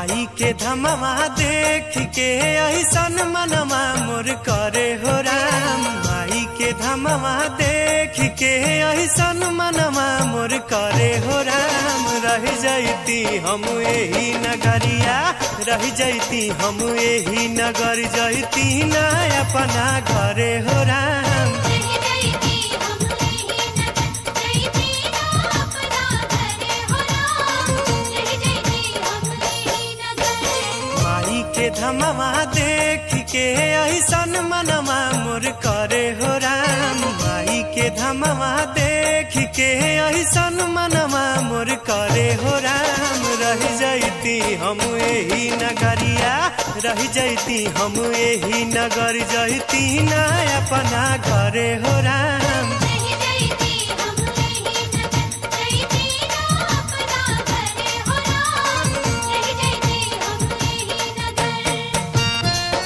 माई के धमवा देख के ऐसन मनवा मोर करे हो राम माई के धमवा देख के ऐसन मनवा मोर करे हो राम रह जैती हम यही नगरिया रह जैती हम यही नगर जैती ना अपना घरे हो राम रह जैती हम यही नगर जैती ना अपना घरे हो राम रह जैती हम यही नगर माई के धमवा देख के ऐसन मनवा मोर करे हो राम माई के धमवा देख के ऐसन मनवा मोर करे हो राम रह जैती हम यही नगरिया रह जैती हम यही नगर जैती ना अपना घरे हो राम रह जैती हम यही नगर जैती ना अपना घरे हो राम रह जैती हम यही नगर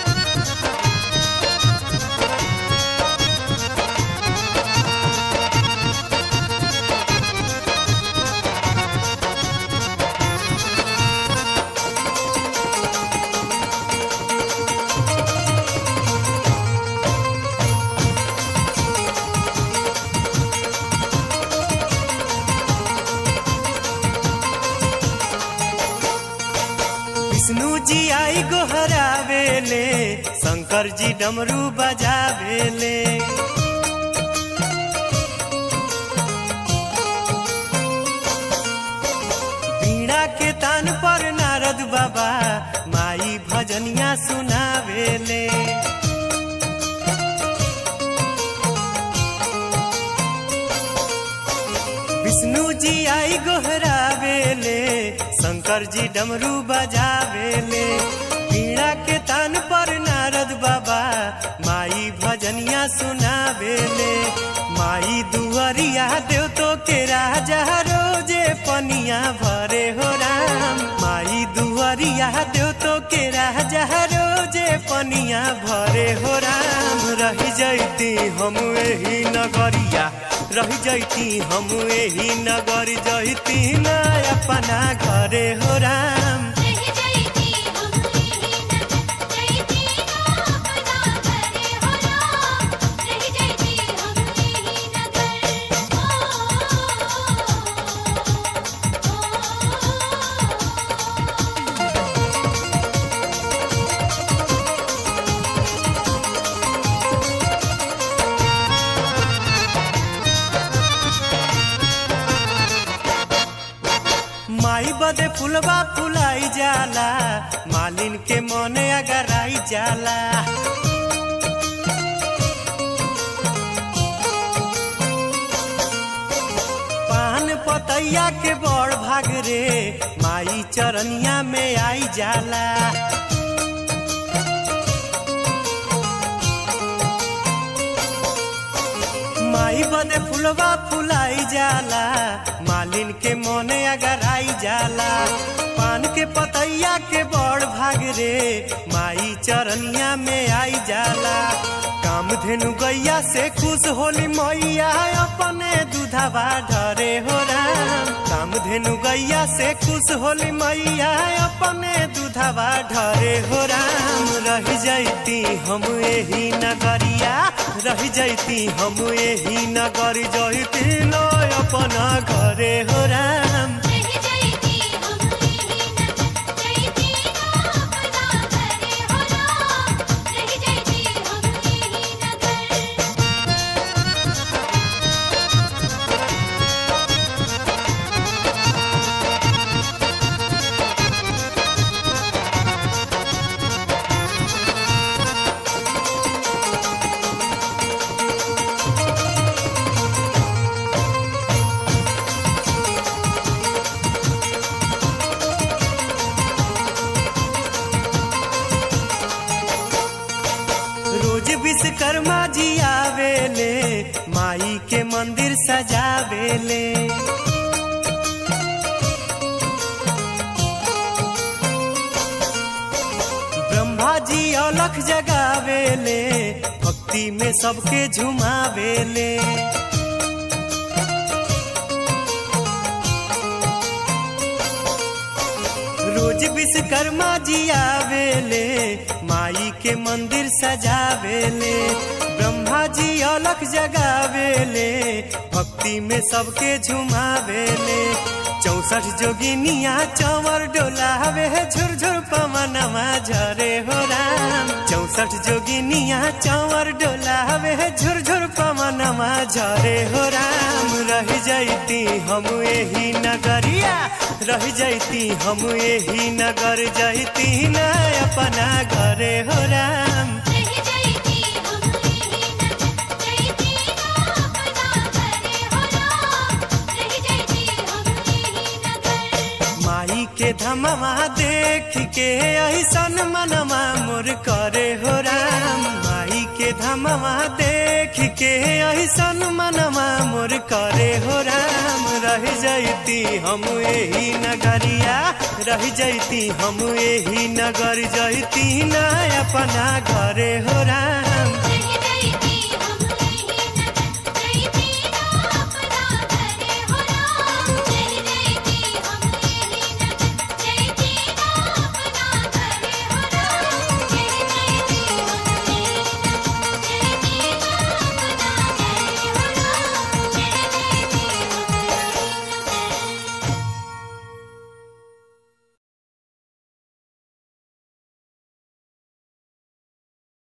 विष्णु जी आई गोहरावेले शंकर जी डमरू बजावेले बीड़ा के तान पर नारद बाबा माई भजनिया सुनावेले विष्णु जी आई गोहरावेले शंकर जी डमरू बजावेले पीड़ा के तान पर नारद बाबा माई भजनिया सुनावेले माई दुआरिया देव तो के राजा रोजे पनिया भरे हो राम माई दुआरिया देव तो के राजा रोजे पनिया भरे हो राम रह जैती हम यही नगरिया रह जैती हम यही नगर जैती ना अपना घरे हो राम रह जैती हम यही नगर जैती ना अपना घरे हो राम रह जैती हम यही नगर ओ माई बदे फुलवा फुलाई जाला मालिन के मने अगर आई जाला पान पतैया के बड़ भाग रे माई चरनिया में आई जाला माई बदे फुलवा फुलाई जाला मालिन के मोने अगर आई जाला पान के पतैया के बड़ भाग रे माई चरनिया में आई जाला काम धेनु गैया से खुश होली मैया अपने दूधवा ढरे हो राम काम धेनु गैया से खुश होली मैया अपने दूधवा ढरे हो राम रह जैती हम यही नगरिया रह जैती हम यही नगर जैती लो अपना घरे हो राम रह जैती हम यही नगर जैती ना अपना घरे हो राम रह जैती हम यही नगर रोज विश्वकर्मा जी आवेले माई के मंदिर सजावेले ब्रह्मा जी अलख जगावेले भक्ति में सबके झुमावेले रोज विश्वकर्मा जी आवेले माई के मंदिर सजावेले ब्रह्मा जी अलख जगावेले भक्ति में सबके झुमावेले चौसठ जोगिनिया चंवर डोलावे झुरझुर पवनमा झरे हो राम चौसठ जोगिनिया चंवर डोलावे झुरझुर पवनमा झरे हो राम रह जैती हम यही नगरिया रह जैती हम यही नगर जैती न अपना घरे हो राम रह जाइती हम यही नगर जैती ना अपना घरे हो राम रह जाइती हम यही नगर माई के धमवा देख के ऐसन मनवा मोर करे हो राम माई के धमवा देख के ऐसन मनवा मोर करे हो राम रह जैती हम यही नगरिया रह जैती हम यही नगर जैती न अपना घरे हो राम रह